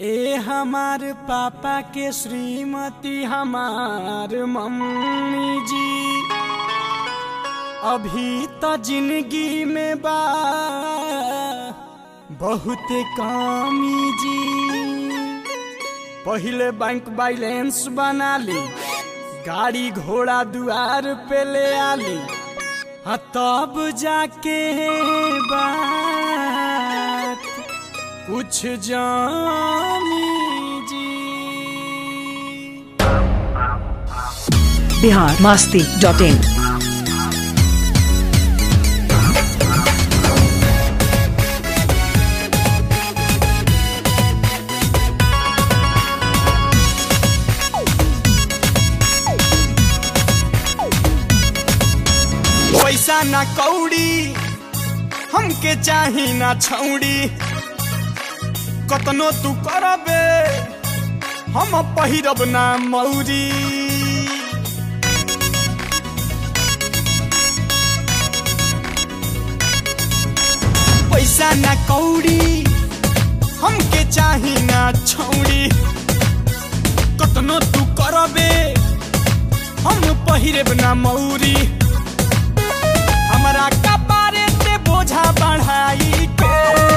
ए हमार पापा के श्रीमती हमार मम्मी जी अभी तो जिंदगी में बा बहुत कमी जी पहिले बैंक बैलेंस बना ली गाड़ी घोड़ा दुआर पे ले आली हाँ तब जाके बात कुछ जानी जी बिहार मास्ती डॉट इन पैसा ना कौड़ी हमके चाही ना छौड़ी कतनो तू करबे हम पहिरब ना मौरी पैसा ना कौड़ी हमके चाही ना छौड़ी कतनो तू करबे हम पहिरब ना मौरी हमरा कपारे ते बोझा बढ़ाई के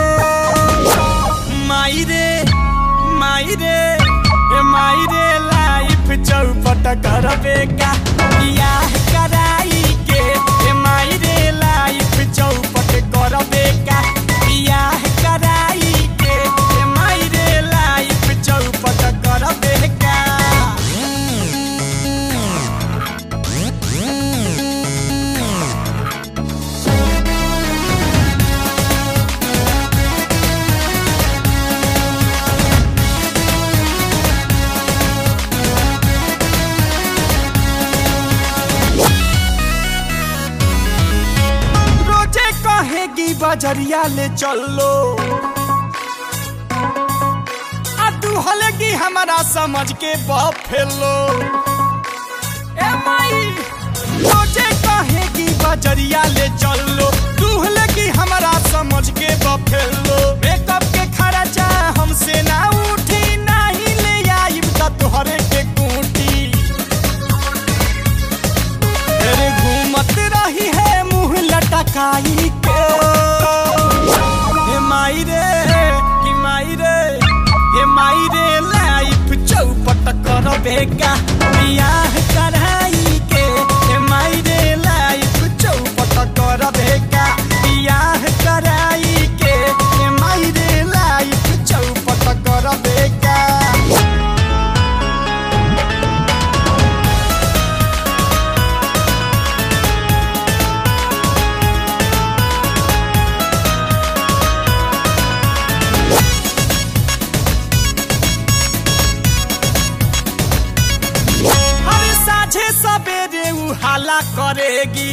माई रे माई रे ए माई रे लाइफ चौपट करबे का बियाह कराई के ए माई रे लाइफ चौपट करबे का बियाह कराई के ए माई रे लाइफ चौपट करबे का रोजे कहेगी बजरिया ले चलो आ तू हलेगी हमारा समझ के बफेलो ए माई रोजे कहेगी बजरिया ले चलो तू हलेगी हमारा समझ के बफेलो मेकअप के खर्चा हमसे ना उठी नहीं ले आई त तोहरे के कूटी तेरे घूमत रही है मुंह लटकाई के हे माई रे कि माई रे हे माई रे लाइफ चौपट करबे का बियाह कराई के हे माई रे लाइफ चौपट करबे का बियाह कराई के हे माई रे लाइफ चौपट करबे का हर साझे सवेरे उहाला करेगी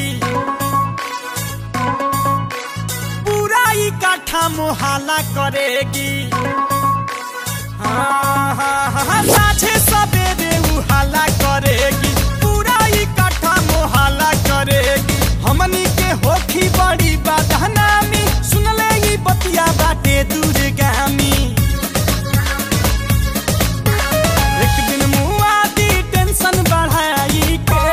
पूरा इकट्ठा मोहाला करेगी हाँ, हाँ, हाँ, साझे सवेरे उहाला करेगी पूरा इकट्ठा मोहाला करेगी हमनी के होखी बड़ी बदनामी सुनले ई बतिया बाटे दूरगामी एक दिन मुआ दी टेंशन बढ़ाई के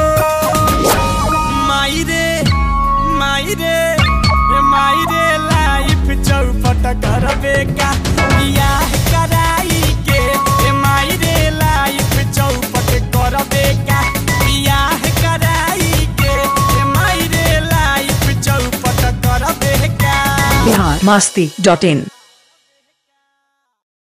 माई रे माई रे ए माई रे लाइफ चौपट करबे का बियाह कराई के ए माई रे लाइफ चौपट करबे का बियाह कराई के ए माई रे लाइफ चौपट करबे का बिहार मास्ती डॉट इन